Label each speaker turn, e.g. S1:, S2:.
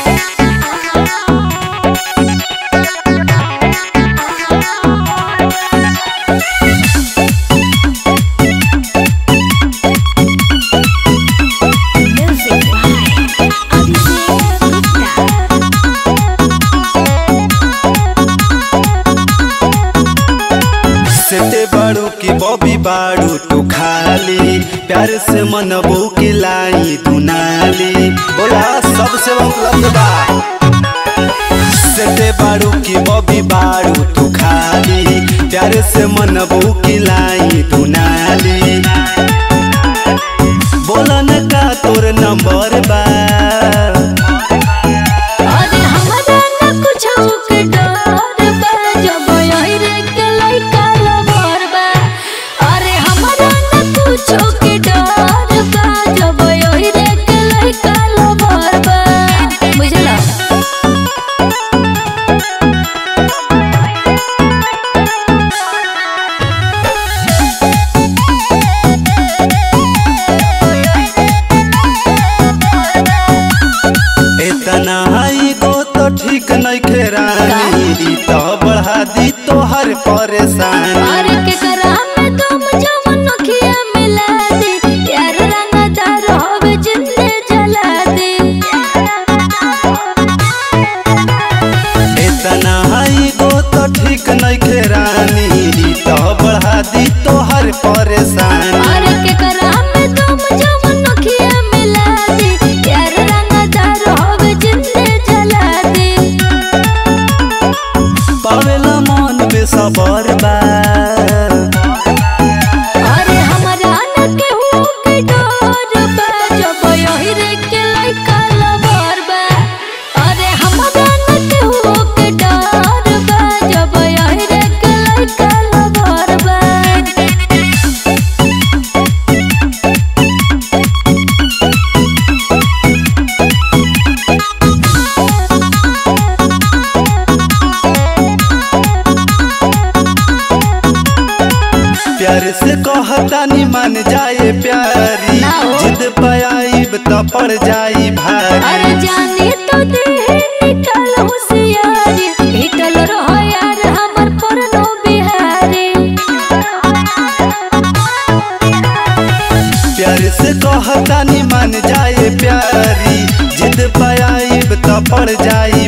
S1: Music by Abhishek Gupta.
S2: सेते बाड़ू की बॉबी बाड़ू तू खाली प्यार से मनबू की लाई तू नाली बोला सबसे मतलब बा सेते बाड़ू की बॉबी बाड़ू तू खाली प्यार से मनबू की लाई तू नाली बोला न का तोर नंबर बा
S1: अरे हमरा न कुछो के डर बा जब यही के लइका लवर बा अरे हमरा न कुछो के डर बा जब यही के लइका लवर बा बुझला
S2: इतना आई गो तो ठीक नहीं खेरानी ई तो बढ़ा दी तोहर परेशानी
S1: अरे के करा में तुम जवन नखिया मिला दे यार रंगदार होवे जिंदे जला दे
S2: इतना आई गो तो ठीक नहीं खेरानी ई तो बढ़ा दी तोहर परेशानी
S1: अरे के करा में तुम जवन नखिया मिला दे यार रंगदार होवे जिंदे जला दे
S2: पावेला मन में सबर बा
S1: अरे हमरा न केहू के डर बा जब यही रे के लइका लवर बा अरे हमरा न केहू के डर बा जब यही रे के लइका लवर बा
S2: प्यार से कहतानी मान जाए प्यारी
S1: ना हो।
S2: जिद पाइब तो पड़ जाई भारी
S1: अरे जाने तो दे निकल होशियारी हिटल रहो यार हमर परनो बिहारी
S2: प्यार से कहतानी मान जाए प्यारी जिद पाइब तो पड़ जाई